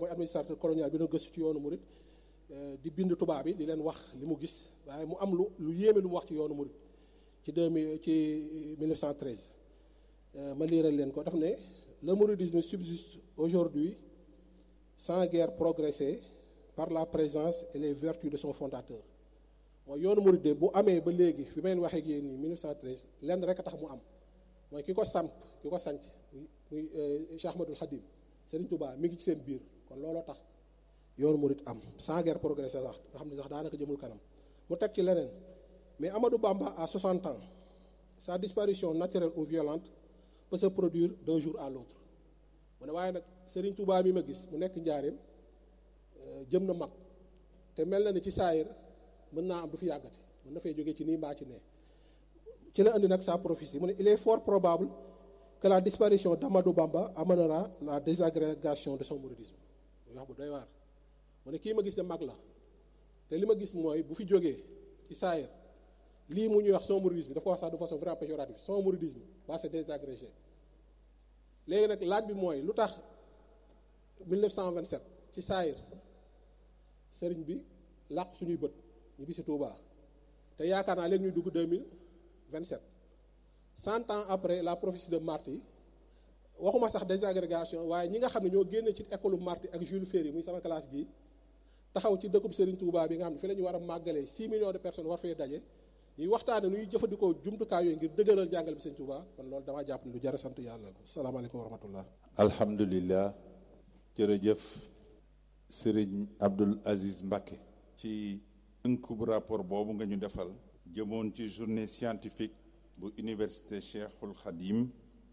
mooy administrateur colonial bi doon gëstu ci yoonu murit di bind tubaab bi di leen wax li mu gis waaye mu am lu lu yéeme lu mu wax ci yoonu murit ci deux mille ci 1913 ma liiral leen ko daf ne le mouridisme subsiste aujourd'hui sans guère progresser par la présence et les vertus de son fondateur mooy yoonu murit de bu amee ba léegi fi may waxee ak yéen nii 1913 lenn rek a tax mu am mooy ki ko samp ki ko sanc muy muy Cheikh Ahmadul Khadim Serigne Touba mi ngi ci seen biir kon looloo tax yoonu murit am sans guère progresser sax nga xam ne sax daanaka jëmul kanam mu teg ci leneen mais Amadou Bamba à 60 ans sa disparition naturelle ou violente peut se produire d'un jour à l'autre mu ne waaye nag Serigne Touba mi ma gis mu nekk njaareem jëm na mag te mel na ni ci saayir mën naa am du fi yàggati mën na fay jóge ci nii mbaa ci nee ci la indi nag sa prophétie mu ne il est fort probable que la disparition d'Amadou Bamba amènera la désagrégation de son mouridisme muy wax bu doy waar mu ne kii ma gis ne mag la te li ma gis mooy bu fi jógee ci saayir lii mu ñuy wax son mouridisme daf ko wax sax de façon vraiment péjorative son mouridisme va se désagréger léegi nag laaj bi mooy lu tax 1927 ci saayir sëriñ bi làq suñuy bët ñu bisi Touba te yaakaar naa léegi ñuy dugg 2027 cent ans après la prophétie de Marty waxuma sax désagrégation waaye ñi nga xam ne ñoo génne ci école Marty ak Jules Ferry muy sama classe gi taxaw ci dëkkub Serigne Touba bi nga xam ne fi la ñu war a màggalee 6 millions de personnes war fee daje ñuy waxtaane nuy jëfandikoo jumtukaay yooyu ngir dëgëral jàngal bi Serigne Touba kon loolu damaa jàpp ne lu jar a sant yàlla salaamaaleykum wa rahmatullah alhamdulilah jërëjëf Serigne Abdoul Aziz Mbacké ci ënkub rapport boobu nga ñu defal jëmoon ci journée scientifique bu université Cheikhul Khadim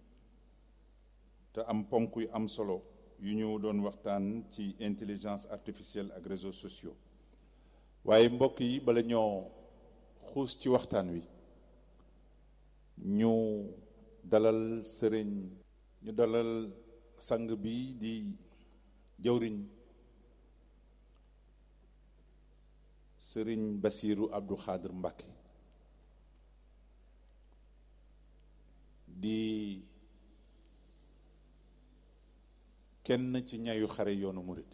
te am ponk yu am solo yu ñu doon waxtaan ci intelligence artificielle ak réseaux sociaux waaye mbokk yi bala ñoo xuus ci waxtaan wi ñu dalal sëriñ ñu dalal sang bi di jëwriñ sëriñ Basiiru Abdou Khadr Mbacké di kenn ci ñayu xare yoonu murit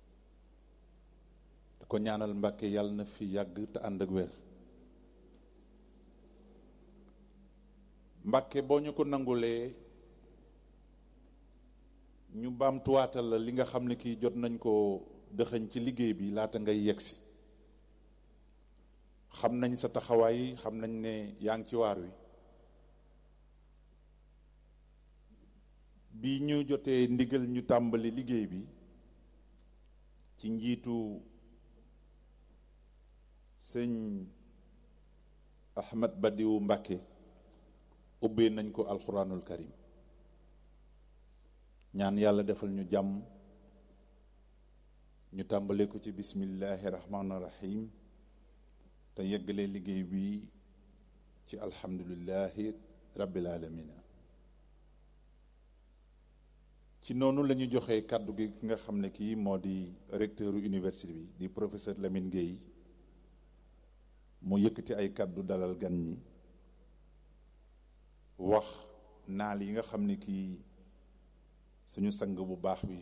da ko ñaanal Mbàkke yàlla na fi yàgg te ànd ak wér Mbàkke boo ñu ko nangulee ñu baamtuwaatal la li nga xam ne kii jot nañ ko dëxëñ ci liggéey bi laata ngay yegsi xam nañ sa taxawaay xam nañ ne yaa ngi ci waar wi bi ñu jotee ndigal ñu tàmbali liggéey bi ci njiitu sëñ Ahmad Badiou Mbàkke ubbee nañ ko alxuraanul karim ñaan yàlla defal ñu jàmm ñu tàmbale ko ci bismillahi rahmaani rahim te yeggalee liggéey bi ci alhamdulillahi rabbil alamina ci noonu la ñu joxee kàddu gi ki nga xam ne kii moo di recteur université bi di professeur Lamine Gueye mu yëkkati ay kàddu dalal gan ñi wax naal yi nga xam ne kii suñu sang bu baax bi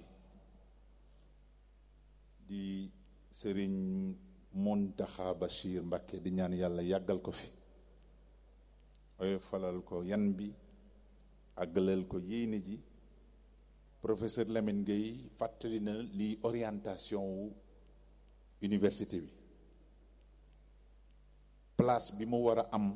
di sëriñ Muntaxa Bachir Mbacké di ñaan yàlla yàggal ko fi oy falal ko yan bi àggaleel ko yéene ji professeur Lamine Gueye fàttali na li orientation wu université bi place bi mu war a am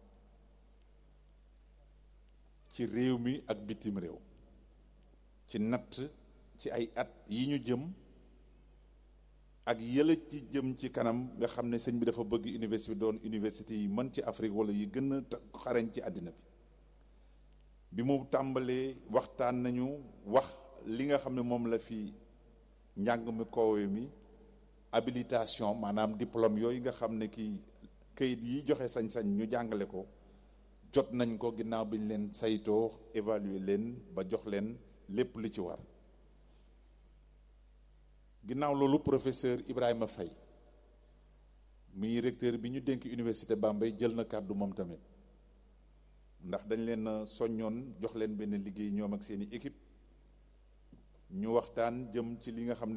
ci réew mi ak bitim réew ci natt ci ay at yi ñu jëm ak yële ci jëm ci kanam nga xam ne sëñ bi dafa bëgg université bi doon université yi mën ci Afrique wala yi gën a xarañ ci àddina bi bi mu tàmbalee waxtaan nañu wax li nga xam ne moom la fi njàng mi koowe mi habilitation maanaam diplôme yooyu nga xam ne kii kayit yi joxe sañ-sañ ñu jàngale ko jot nañ ko ginnaaw bi ñu leen saytoo évaluer leen ba jox leen lépp li ci war ginnaaw loolu professeur Ibrahima Faye muy recteur bi ñu dénk université Bambey jël na kàddu moom tamit ndax dañ leen soññoon jox leen benn liggéey ñoom ak seeni équipe ñu waxtaan jëm ci li nga xam ne